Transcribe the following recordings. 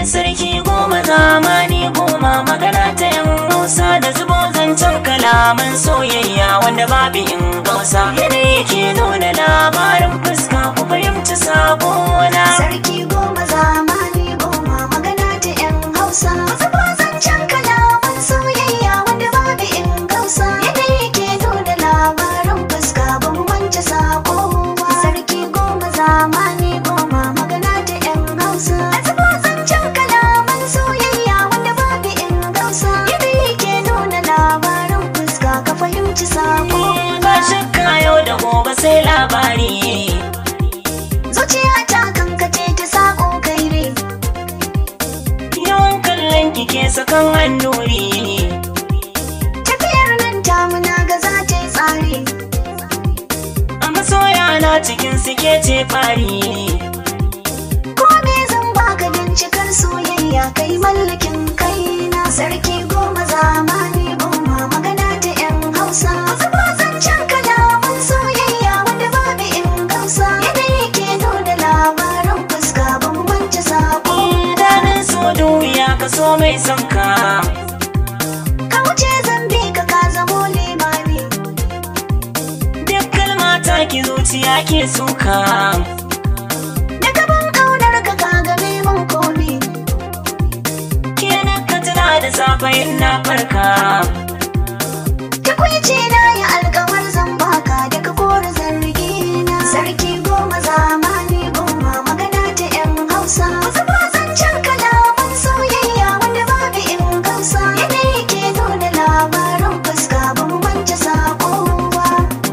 sarki goma zamani goma magana ta yan hausa da zubo zancen kalaman soyayya wanda babu in gausa yadda yake nuna labarin fuska ku fahimci sabona Sarki goma zamani goma magana ta 'yan Hausa. Zuba zancen kalaman soyayya wanda babu in gausa. Yadda yake nuna labarin fuska ban wance sako ba. Sarki goma zamani goma magana ta 'yan Hausa. Zuba zancen kalaman soyayya wanda babu in gausa. Yadda yake nuna labarin fuska ka fahimci sako ba shakka yau da gobe sai labari Zuciya ta kankace ta sako kai ne. yawan kallon kike sakan hannuri Tafiyar nan tamu na ga za ta yi tsari. a masoya na cikin suke ce fari Ko me zan baka don cikar soyayya kai mallakin kaina. Sarki goma zamani goma magana ta 'yan Hausa. Zuba zancen kalaman soyayya wanda babu in gausa. Yadda yake nuna labaran fuska ban wance sako. Danin so duya ka so mai son ka Ka wuce zan bi ka ka zamo limami. duk kalma ta ki zuciya ke suka Da gaban ƙaunar ka ka game mun komi. kenan ka tuna da safe in na farka Takwici na ya alkawar zan baka daga kore zargi na Sarki goma zamani goma magana ta 'yan Hausa Wasu ba zancen kalaman soyayya wanda babu in gausa Yadda yake nuna labarin fuska ban wance sako ba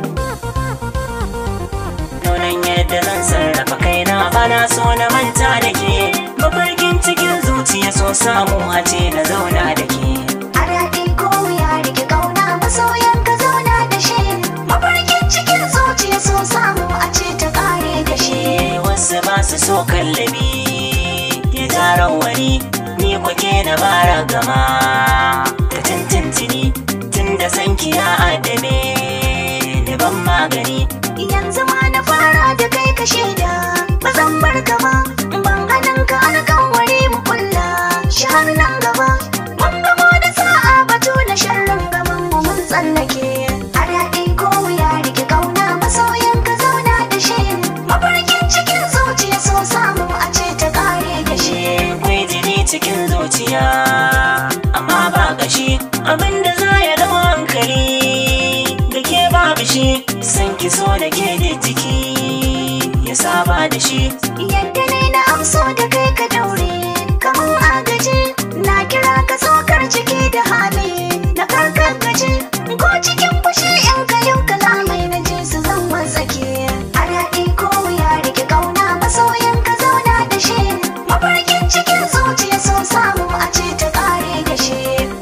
Nunan yadda zan sarrafa kaina bana so na manta da ke mafarkin cikin zuciya so samu a ce na zauna da ke A daɗi ko ya rike ƙauna masoyan ka zauna da shi Mafarkin cikin zuciya so samu a ce ta ƙare da shi Eh, wasu ba su so kallabi ya tara wani ni kwake na bara gama ta tintintini tun da sanki ya adame da ban magani Yanzu ma na fara da kai ka shaida ba zan bar ka ba ban ganin ka alƙawari mu kulla shi har nan gaba mun gamo da sa'a batu na sharrin gaban mu mun tsallake a daɗi ko ya rike ƙauna masoyin ka zauna da shi mafarkin cikin zuciya so samu a ce ta ƙare da shi akwai jini cikin zuciya amma ba kashi abinda za ya dau hankali da ke babu shi san ki so da ke da jiki ya saba da shi Yadda ne na amso da kai ka daure kamar agaji na kira ka tsokar ciki da hali na karkar gaji ko cikin fushi in ka yau kalamai na ji su zan wasake a daɗi ko ya rike ƙauna masoyin ka zauna da shi mafarkin cikin zuciya so samu a ce ta ƙare da shi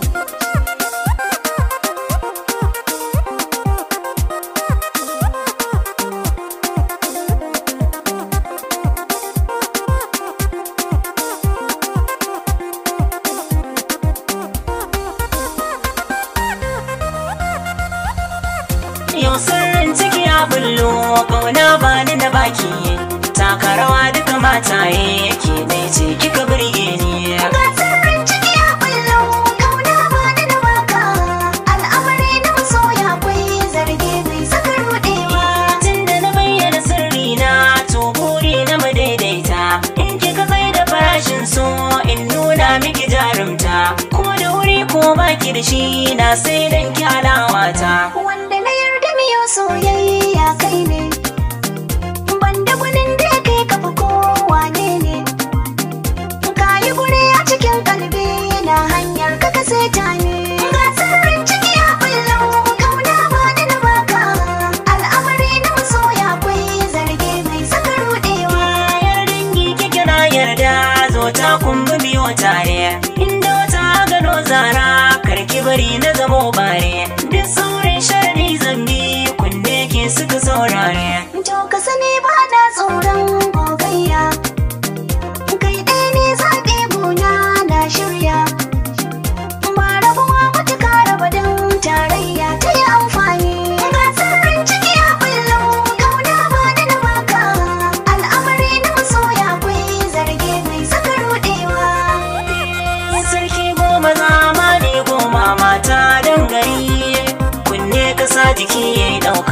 Yau sirrin ciki ya bullo ƙauna ba ni da baki taka rawa duka mataye yake dai ce kika burge ni Ga sirrin ciki ya kullo kauna ba da na baka al'amari na masoya akwai zarge mai saka rudewa tun da na bayyana sirri na to buri na mu daidaita in kika kai da farashin so in nuna miki jarumta ko da wuri ko baki da shi na sai dan kyalawata wanda na yarda miyo soyayya kai ne banda gwanin da ya kai kafa kowa ne ne ka yi guri a cikin kalbi na hanyar ka ka seta ne ga sirrin ciki ya kullo kauna ba da na baka al'amari na masoya akwai zarge mai saka rudewa Yar dangi kike na yarda zo ta kumbi biyo tare inda wata gano zara karki bari na zamo bare duk saurin sharri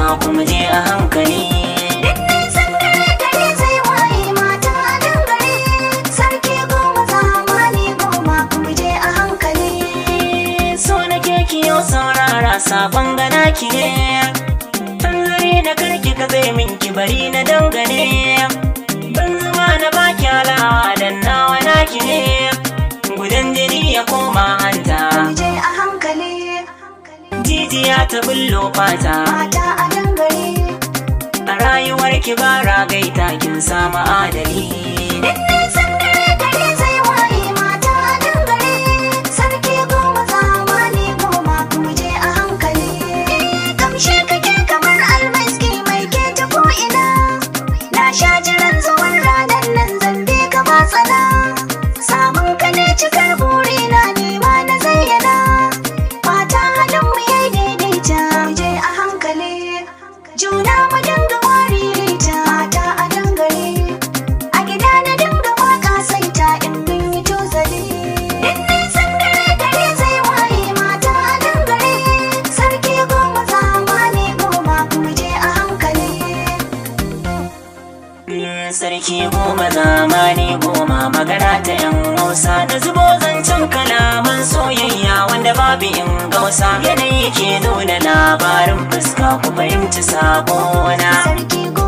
kuma je a hankali Nisan dare dare zai waye mata a dangare Sarki goma zamani goma kuma je a hankali so nake kiyo saurara sabon gana ki ne Tanzari da karki ka zai min ki bari na dangane Ban zama na baki alawa dan nawa naki ne Gudan jini ya koma hanta Kuma je a hankali Jijiya ta bullo fata Mata a dangare A rayuwar ki ba ragaita kin samu adali Nisan dare dare zai waye mata a dangare Sarki goma zamani goma kuma je a hankali Kamshe kake kamar almaski mai ke ta ko'ina Na sha jiran zuwan ranar nan zambe ka ba tsana Samun ka ne cikar burina ne ma na zayyana Mata halin mu yayi daidaita mu je a hankali Juna mu dinga wari ta mata a dangare A gida na dinga waka saita in mun yi tozali In nisan dare dare zai waye mata a dangare Sarki goma zamani goma kuma je a hankali Sarki goma zamani goma magana ta yan hausa da zubo zancen kalaman soyayya wanda babu in gausa yanayi ke nuna labarin fuska ku fahimci sabona Sarki goma